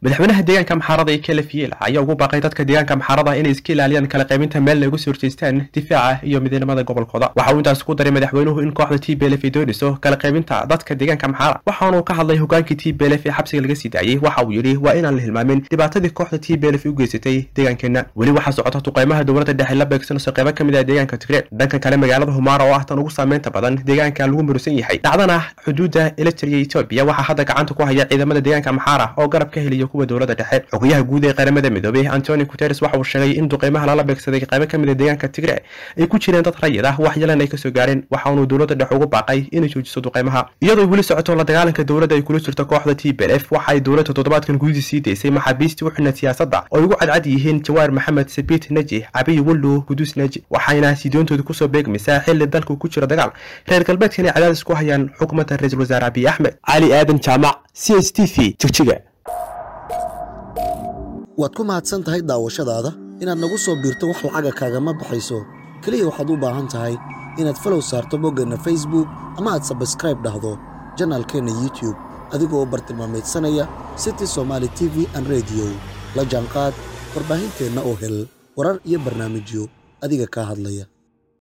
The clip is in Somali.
madaxweynaha deegaanka maxaarada ee kelefiela ayaa ugu baaqay dadka deegaanka maxaarada inay iska ilaaliyaan kala qaybinta meel ay uga soo horjeestaan difaaca iyo midnimada gobolkooda waxa uu intaas ku daray madaxweynuhu in kooxda t b l f ay doonayso kala qaybinta dadka deegaanka maxaara waxaanuu ka hadlay hogaankii t b l f ee xabsiga laga sii daayey waxa uu yidhi waa inaan la hilmaamin dhibaatadii kooxda t b l f u geysatay deegaankeenna weli waxaa socota duqeymaha dowladda dhexe la beegsanayso qeybo ka mid ah deegaanka tigreed dhanka kale magaalada humaara oo ah tan ugu saameynta badan deegaanka lagu murusan yahay dhacdana xuduudda eritrea etoobiya waxaa hadda gacanta ku haya ciidamada deegaanka maxaara oo garab ka heliya kuwa dowladda dhexe xogayaha guud ee qaramada midoobey antoni guteres waxa uu sheegay in duqeymaha lala beegsaday qaybo ka mid a deegaanka tigre ay ku jireen dad rayid ah wax yalan ay kasoo gaareen waxaanuu dowladda dhexe ugu baaqay inay joojiso duqeymaha iyadoo weli socoto la dagaalanka dowladda ay kula jirto kooxda t b l f waxa ay dowladda toddobaadkan gudidii sii daysay maxaabiistii u xidhnayd siyaasadda oo ay ugu cadcad yihiin jawaar maxamed sabiit neji cabiy wallo guduus neji waxayna sidoontooda kusoo beegmaysaa xilli dalku ku jiro dagaal reer galbeedkan ay cadaadis ku hayaan xukuumadda ra-iisul wasaare abiy axmed cali aadan jaamac c s t v jigjiga waad ku mahadsan tahay daawashadaada inaad nagu soo biirto wax lacaga kaagama baxayso keliya waxaad u baahan tahay inaad falow saarto boggeenna facebook ama aad sabskraib dhahdo janaalkeenna youtube adigoo bartilmaamaydsanaya city somaali t v an rediyo la jaanqaad warbaahinteenna oo hel warar iyo barnaamijyo adiga kaa hadlaya